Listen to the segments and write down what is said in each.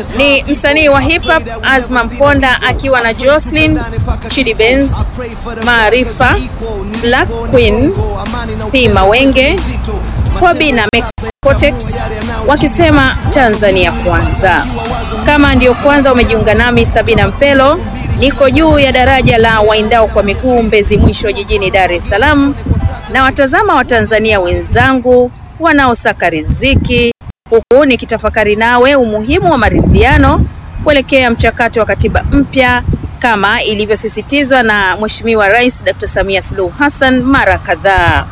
Ni msanii wa hip hop Azma Mponda akiwa na Jocelyn, Chidi Benz, Maarifa, Black Queen, P Mawenge, Fobi na Max Cortex wakisema Tanzania kwanza. Kama ndiyo kwanza umejiunga nami, Sabina Mpelo, niko juu ya daraja la waendao kwa miguu Mbezi Mwisho jijini Dar es Salaam, na watazama Watanzania wenzangu wanaosaka riziki, huku nikitafakari nawe umuhimu wa maridhiano kuelekea mchakato wa katiba mpya kama ilivyosisitizwa na Mheshimiwa Rais Dr. Samia Suluhu Hassan mara kadhaa.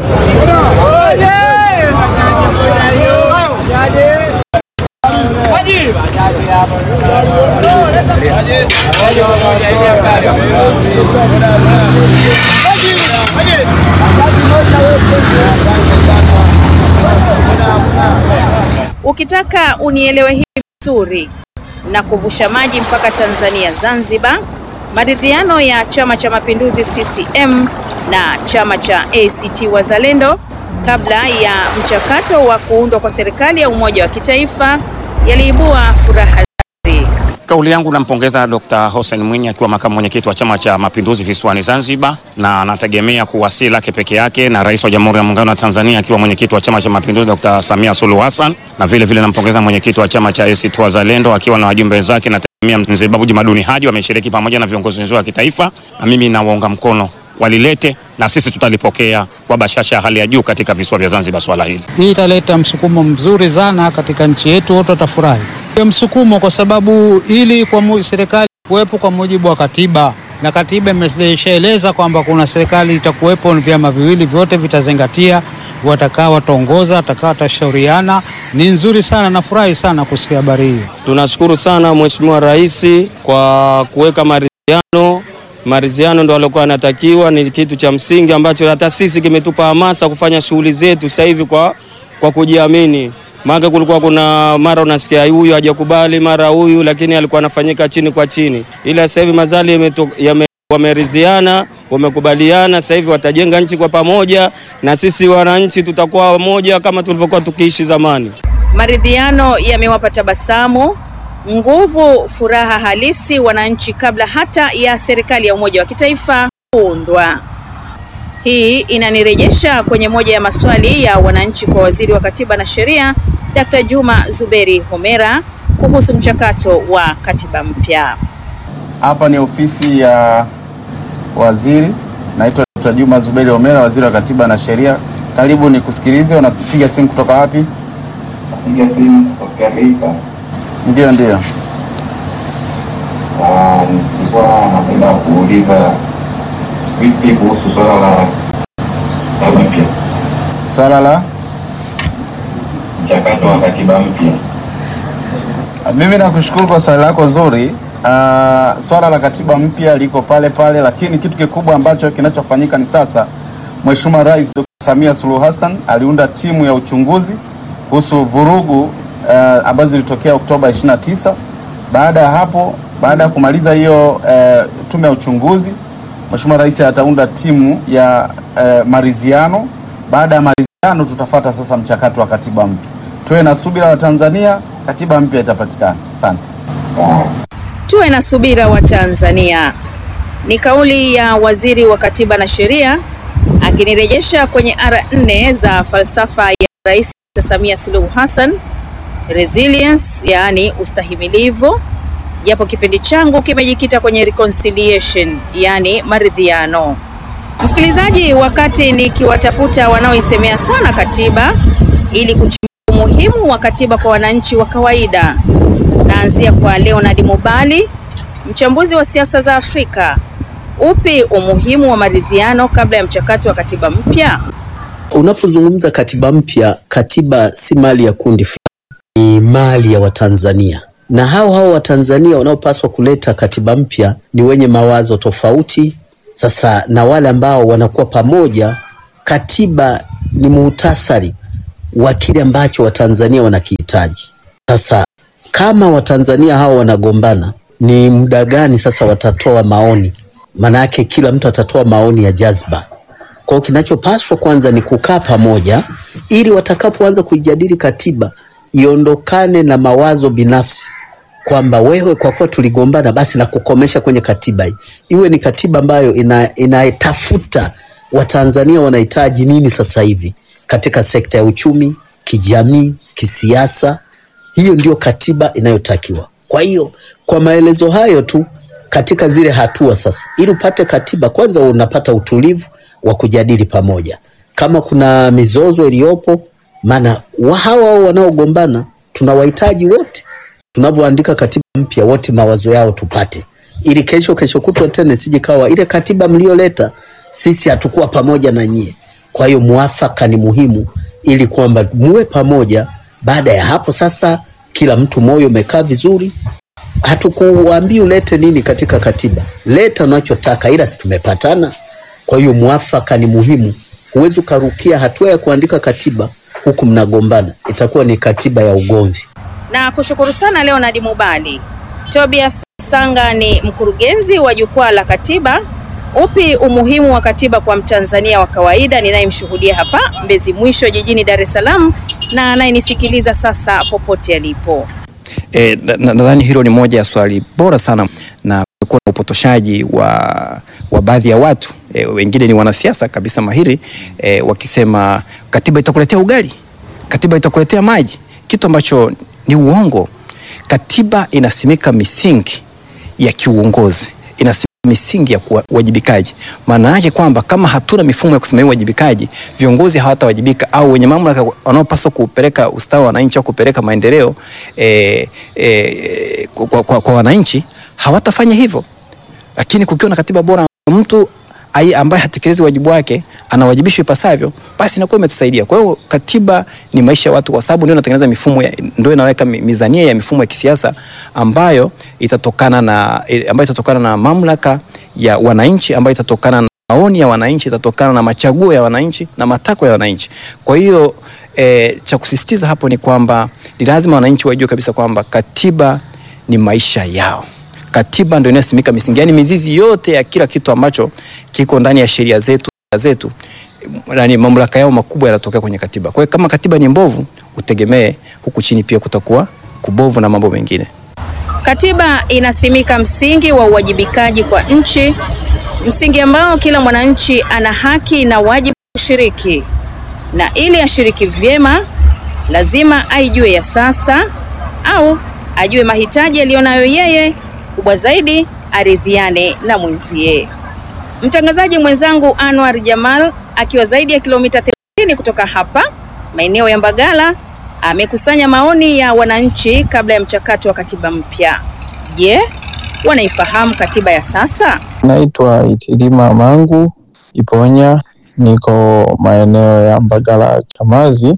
Ukitaka unielewe hivi vizuri na kuvusha maji mpaka Tanzania Zanzibar, maridhiano ya Chama cha Mapinduzi CCM na chama cha ACT Wazalendo kabla ya mchakato wa kuundwa kwa serikali ya umoja wa kitaifa yaliibua furaha dhahiri. Kauli yangu nampongeza Dr. Hussein Mwinyi akiwa makamu mwenyekiti wa Chama cha Mapinduzi visiwani Zanzibar, na anategemea kuwasili lake peke yake na Rais wa Jamhuri ya Muungano wa Tanzania akiwa mwenyekiti wa Chama cha Mapinduzi Dr. Samia Suluhu Hassan, na vile vile nampongeza mwenyekiti wa Chama cha ACT Wazalendo akiwa na wajumbe wenzake na Mzee Babu Jumaduni Haji wameshiriki pamoja na viongozi wenzao wa kitaifa, na mimi nawaunga mkono walilete na sisi tutalipokea kwa bashasha ya hali ya juu katika visiwa vya Zanzibar. Swala hili hii italeta msukumo mzuri sana katika nchi yetu, wote watafurahi hiyo msukumo, kwa sababu ili kwa serikali kuwepo kwa mujibu wa katiba, na katiba imeshaeleza kwamba kuna serikali itakuwepo, vyama viwili vyote vitazingatia, watakaa wataongoza, watakaa watashauriana. Ni nzuri sana, nafurahi sana kusikia habari hiyo. Tunashukuru sana Mheshimiwa Rais kwa kuweka maridhiano maridhiano ndo alikuwa anatakiwa, ni kitu cha msingi ambacho hata sisi kimetupa hamasa kufanya shughuli zetu sasa hivi kwa, kwa kujiamini. Maana kulikuwa kuna mara unasikia huyu hajakubali mara huyu, lakini alikuwa anafanyika chini kwa chini, ila sasa hivi mazali wameridhiana, wamekubaliana, sasa hivi watajenga nchi kwa pamoja, na sisi wananchi tutakuwa wamoja kama tulivyokuwa tukiishi zamani. Maridhiano yamewapa tabasamu nguvu, furaha halisi wananchi kabla hata ya serikali ya umoja wa kitaifa kuundwa. Hii inanirejesha kwenye moja ya maswali ya wananchi kwa waziri wa katiba na sheria Dr. Juma Zuberi Homera kuhusu mchakato wa katiba mpya. Hapa ni ofisi ya waziri, naitwa Dr. Juma Zuberi Homera, waziri wa katiba na sheria. Karibu ni kusikilize. Unapiga simu kutoka wapi? Napiga simu kutoka Geita. Ndio, ndio. Nilikuwa napenda kuuliza vipi kuhusu swala la katiba mpya, Swala la mchakato wa katiba mpya. mimi nakushukuru kwa swali lako zuri. Uh, swala la katiba mpya liko pale pale, lakini kitu kikubwa ambacho kinachofanyika ni sasa, Mheshimiwa Rais Dr. Samia Suluhu Hassan aliunda timu ya uchunguzi kuhusu vurugu uh, ambazo zilitokea Oktoba 29. Baada ya hapo, baada ya kumaliza hiyo uh, tume ya uchunguzi, Mheshimiwa Rais ataunda timu ya uh, maridhiano. Baada ya maridhiano, tutafata sasa mchakato wa katiba mpya. Tuwe na subira wa Tanzania, katiba mpya itapatikana. Asante. Tuwe na subira wa Tanzania, ni kauli ya waziri wa katiba na sheria akinirejesha kwenye ara nne za falsafa ya Rais Samia Suluhu Hassan, resilience, yaani ustahimilivu, japo kipindi changu kimejikita kwenye reconciliation, yaani maridhiano. Msikilizaji, wakati nikiwatafuta wanaoisemea sana katiba ili kuchimbua umuhimu wa katiba kwa wananchi wa kawaida, naanzia kwa Leonard Mubali, mchambuzi wa siasa za Afrika. Upi umuhimu wa maridhiano kabla ya mchakato wa katiba mpya? Unapozungumza katiba mpya, katiba si mali ya kundi fulani, ni mali ya Watanzania, na hao hao Watanzania wanaopaswa kuleta katiba mpya ni wenye mawazo tofauti. Sasa na wale ambao wanakuwa pamoja, katiba ni muhtasari wa kile ambacho Watanzania wanakihitaji. Sasa kama Watanzania hao wanagombana, ni muda gani sasa watatoa maoni? Maanake kila mtu atatoa maoni ya jazba. Kwa hiyo kinachopaswa kwanza ni kukaa pamoja, ili watakapoanza kuijadili katiba iondokane na mawazo binafsi, kwamba wewe kwa kuwa tuligombana basi na kukomesha kwenye katiba hii iwe ni katiba ambayo ina, inatafuta Watanzania wanahitaji nini sasa hivi katika sekta ya uchumi, kijamii, kisiasa. Hiyo ndio katiba inayotakiwa. Kwa hiyo kwa maelezo hayo tu katika zile hatua sasa, ili upate katiba, kwanza unapata utulivu wa kujadili pamoja kama kuna mizozo iliyopo, maana wa hawa wanaogombana tunawahitaji wote tunavyoandika katiba mpya wote mawazo yao tupate, ili kesho kesho kutwa tena sije kawa ile katiba mlioleta sisi hatukuwa pamoja na nyie. Kwa hiyo muafaka ni muhimu, ili kwamba muwe pamoja. Baada ya hapo sasa, kila mtu moyo umekaa vizuri. Hatukuambii ulete nini katika katiba, leta unachotaka, ila si tumepatana. Kwa hiyo muafaka ni muhimu. Huwezi ukarukia hatua ya kuandika katiba huku mnagombana, itakuwa ni katiba ya ugomvi. Na kushukuru sana Leonard Mubali. Tobias Sanga ni mkurugenzi wa Jukwaa la Katiba. Upi umuhimu wa katiba kwa Mtanzania wa kawaida ninayemshuhudia hapa Mbezi Mwisho jijini Dar es Salaam na anayenisikiliza sasa popote alipo? E, nadhani na, na hilo ni moja ya swali bora sana na kumekuwa na upotoshaji wa, wa baadhi ya watu e, wengine ni wanasiasa kabisa mahiri e, wakisema katiba itakuletea ugali, katiba itakuletea maji, kitu ambacho ni uongo. Katiba inasimika misingi ya kiuongozi, inasimika misingi ya uwajibikaji. Maana yake kwamba kama hatuna mifumo ya kusimamia uwajibikaji, viongozi hawatawajibika au wenye mamlaka wanaopaswa kupeleka ustawi wa wananchi au kupeleka maendeleo e, e, kwa, kwa, kwa wananchi hawatafanya hivyo. Lakini kukiwa na katiba bora, mtu ai ambaye hatekelezi wajibu wake anawajibishwa ipasavyo, basi inakuwa imetusaidia. Kwa hiyo katiba ni maisha ya watu, kwa sababu ndio inatengeneza mifumo, ndio inaweka mizania ya mifumo ya kisiasa ambayo itatokana na ambayo itatokana na mamlaka ya wananchi, ambayo itatokana na maoni ya wananchi, itatokana na machaguo ya wananchi na matakwa ya wananchi. Kwa hiyo e, cha kusisitiza hapo ni kwamba ni lazima wananchi wajue kabisa kwamba katiba ni maisha yao katiba ndio inayosimika misingi, yani mizizi yote ya kila kitu ambacho kiko ndani ya sheria zetu zetu, yani mamlaka yao makubwa yanatokea kwenye katiba. Kwa hiyo kama katiba ni mbovu, utegemee huku chini pia kutakuwa kubovu na mambo mengine. Katiba inasimika msingi wa uwajibikaji kwa nchi, msingi ambao kila mwananchi ana haki na wajibu kushiriki, na ili ashiriki vyema lazima aijue ya sasa au ajue mahitaji aliyonayo yeye kubwa zaidi aridhiane na mwenzie. Mtangazaji mwenzangu Anwar Jamal akiwa zaidi ya kilomita 30 kutoka hapa maeneo ya Mbagala amekusanya maoni ya wananchi kabla ya mchakato wa katiba mpya. Je, wanaifahamu katiba ya sasa? Naitwa Itilima Mangu Iponya, niko maeneo ya Mbagala Chamazi.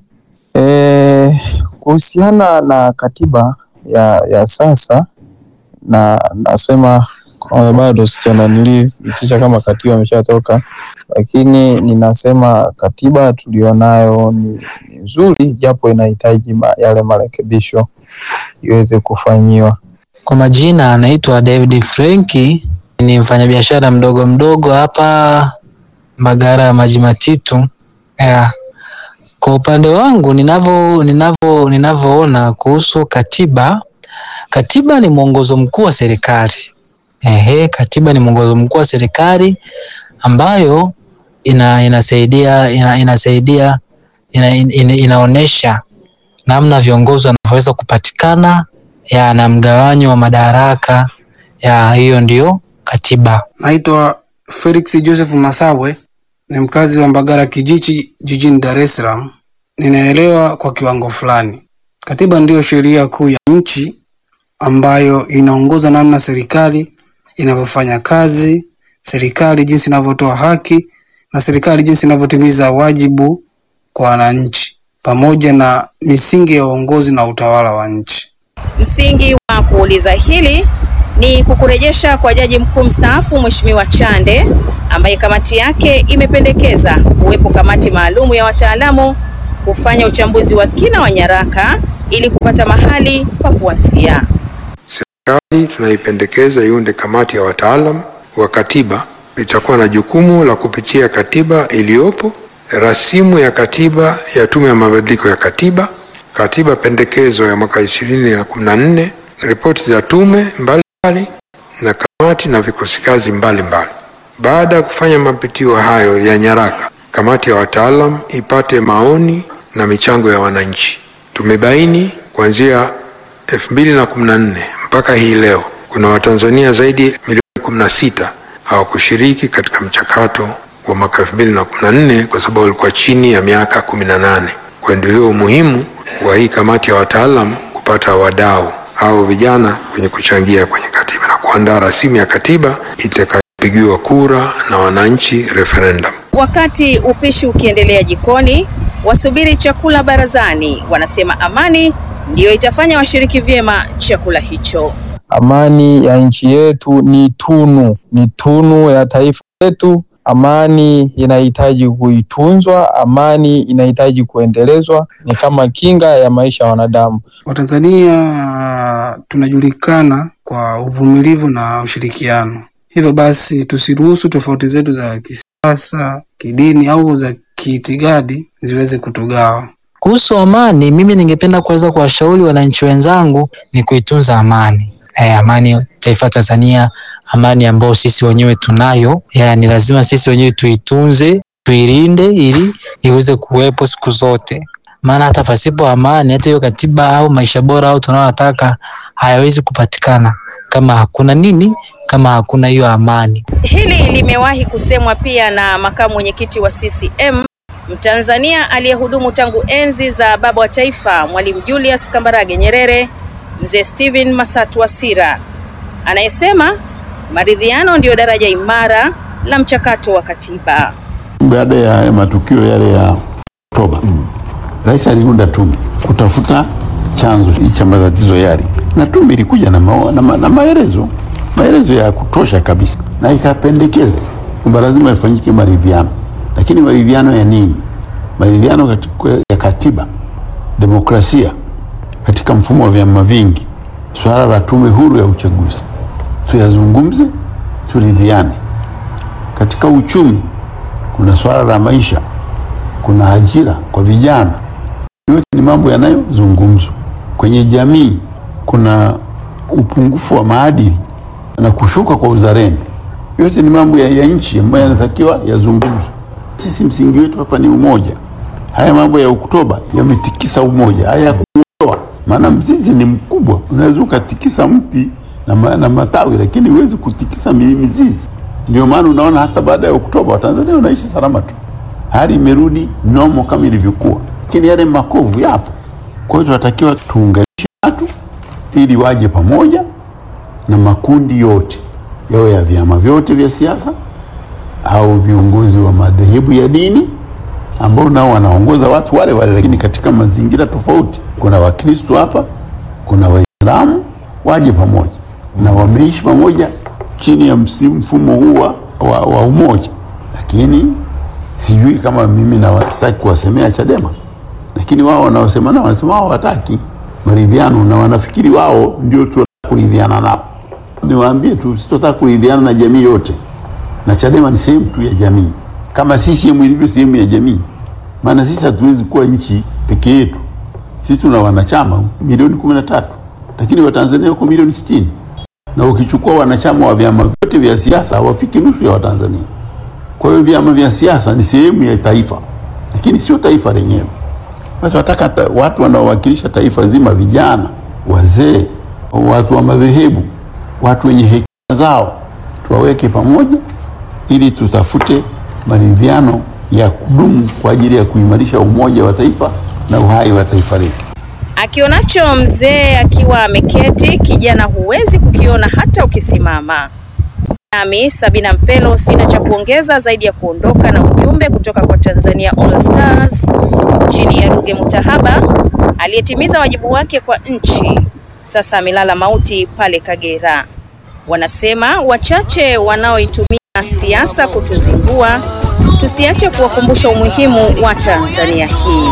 E, kuhusiana na katiba ya, ya sasa na nasema kwa bado sijananiliitisha kama katiba imeshatoka, lakini ninasema katiba tulionayo ni nzuri, japo inahitaji ma, yale marekebisho iweze kufanyiwa. Kwa majina anaitwa David Frenki, ni mfanyabiashara mdogo mdogo hapa Mbagala ya Maji Matitu. Yeah. Kwa upande wangu ninavyo ninavyo ninavyoona kuhusu katiba Katiba ni mwongozo mkuu wa serikali. Ehe, katiba ni mwongozo mkuu wa serikali ambayo ina, inasaidia ina, inasaidia ina, ina, inaonesha namna viongozi wanavyoweza kupatikana ya na mgawanyo wa madaraka ya hiyo ndio katiba. Naitwa Felix Joseph Masawe, ni mkazi wa Mbagala Kijichi jijini Dar es Salaam. Ninaelewa kwa kiwango fulani. Katiba ndiyo sheria kuu ya nchi ambayo inaongoza namna serikali inavyofanya kazi, serikali jinsi inavyotoa haki na serikali jinsi inavyotimiza wajibu kwa wananchi, pamoja na misingi ya uongozi na utawala wa nchi. Msingi wa kuuliza hili ni kukurejesha kwa Jaji Mkuu mstaafu Mheshimiwa Chande ambaye kamati yake imependekeza kuwepo kamati maalumu ya wataalamu kufanya uchambuzi wa kina wa nyaraka ili kupata mahali pa kuanzia. Serikali tunaipendekeza iunde kamati ya wataalamu wa katiba. Itakuwa na jukumu la kupitia katiba iliyopo, rasimu ya katiba ya Tume ya Mabadiliko ya Katiba, katiba pendekezo ya mwaka ishirini na kumi na nne ripoti za tume mbalimbali na kamati na vikosi kazi mbalimbali. Baada ya kufanya mapitio hayo ya nyaraka, kamati ya wataalam ipate maoni na michango ya wananchi. Tumebaini kuanzia 2014 mpaka hii leo kuna Watanzania zaidi milioni 16 hawakushiriki katika mchakato wa mwaka 2014 kwa sababu walikuwa chini ya miaka 18. Kwa ndio hiyo umuhimu wa hii kamati ya wataalam kupata wadau au vijana kwenye kuchangia kwenye katiba na kuandaa rasimu ya katiba itakayopigiwa kura na wananchi referendum. Wakati upishi ukiendelea jikoni, wasubiri chakula barazani wanasema amani ndiyo itafanya washiriki vyema chakula hicho. Amani ya nchi yetu ni tunu, ni tunu ya taifa letu. Amani inahitaji kuitunzwa, amani inahitaji kuendelezwa, ni kama kinga ya maisha ya wanadamu. Watanzania tunajulikana kwa uvumilivu na ushirikiano. Hivyo basi tusiruhusu tofauti zetu za kisiasa, kidini au za kiitikadi ziweze kutugawa. Kuhusu amani, mimi ningependa kuweza kuwashauri wananchi wenzangu ni kuitunza amani. Eh, amani taifa Tanzania, amani ambayo sisi wenyewe tunayo, ya, ni lazima sisi wenyewe tuitunze, tuilinde ili iweze kuwepo siku zote, maana hata pasipo amani, hata hiyo katiba au maisha bora au tunayotaka hayawezi kupatikana kama hakuna nini, kama hakuna hiyo amani. Hili limewahi kusemwa pia na makamu mwenyekiti wa CCM Mtanzania aliyehudumu tangu enzi za baba wa taifa Mwalimu Julius Kambarage Nyerere, Mzee Steven Masatu Wasira, anayesema maridhiano ndiyo daraja imara la mchakato wa katiba. Baada ya matukio yale ya Oktoba, rais aliunda tume kutafuta chanzo cha matatizo yale, na tume ilikuja na, ma, na, ma, na maelezo maelezo ya kutosha kabisa, na ikapendekeza kwamba lazima ifanyike maridhiano. Lakini maridhiano ya nini? Maridhiano katika, ya katiba, demokrasia katika mfumo wa vyama vingi, swala la tume huru ya uchaguzi, tuyazungumze, turidhiane. Katika uchumi kuna swala la maisha, kuna ajira kwa vijana, yote ni mambo yanayozungumzwa. Kwenye jamii kuna upungufu wa maadili na kushuka kwa uzalendo, yote ni mambo ya, ya nchi ambayo yanatakiwa yazungumzwe. Sisi msingi wetu hapa ni umoja. Haya mambo ya Oktoba yametikisa umoja, haya kuondoa, maana mzizi ni mkubwa. Unaweza ukatikisa mti na, ma, na matawi lakini huwezi kutikisa mizizi. Ndio maana unaona hata baada ya Oktoba Watanzania wanaishi salama tu, hali imerudi nomo kama ilivyokuwa, lakini yale makovu yapo. Kwa hiyo tunatakiwa tuunganishe watu ili waje pamoja na makundi yote, yawe ya vyama vyote vya siasa au viongozi wa madhehebu ya dini ambao nao wanaongoza watu wale wale, lakini katika mazingira tofauti. Kuna Wakristo hapa, kuna Waislamu, waje pamoja na wameishi pamoja chini ya mfumo huu wa, wa umoja. Lakini sijui kama mimi nawastaki kuwasemea Chadema, lakini wao wanaosema nao wanasema wao hawataki maridhiano na wanafikiri wao ndio tu kuridhiana nao. Niwaambie tu sitotaka kuridhiana na jamii yote na Chadema ni sehemu tu ya jamii kama CCM ilivyo sehemu ya jamii. Maana sisi hatuwezi kuwa nchi peke yetu. Sisi tuna wanachama milioni kumi na tatu lakini Watanzania wako milioni sitini na ukichukua wanachama wa vyama vyote vya siasa hawafiki nusu ya Watanzania. Kwa hiyo vyama vya siasa ni sehemu ya taifa, lakini sio taifa lenyewe. Basi wataka watu wanaowakilisha taifa zima, vijana, wazee, watu wa madhehebu, watu wenye hekima zao, tuwaweke pamoja ili tutafute maridhiano ya kudumu kwa ajili ya kuimarisha umoja wa taifa na uhai wa taifa letu. Akionacho mzee akiwa ameketi, kijana huwezi kukiona hata ukisimama. Nami Sabina Mpelo sina cha kuongeza zaidi ya kuondoka na ujumbe kutoka kwa Tanzania All Stars chini ya Ruge Mutahaba aliyetimiza wajibu wake kwa nchi, sasa amelala mauti pale Kagera. Wanasema wachache wanaoitumia siasa kutuzingua, tusiache kuwakumbusha umuhimu wa Tanzania hii.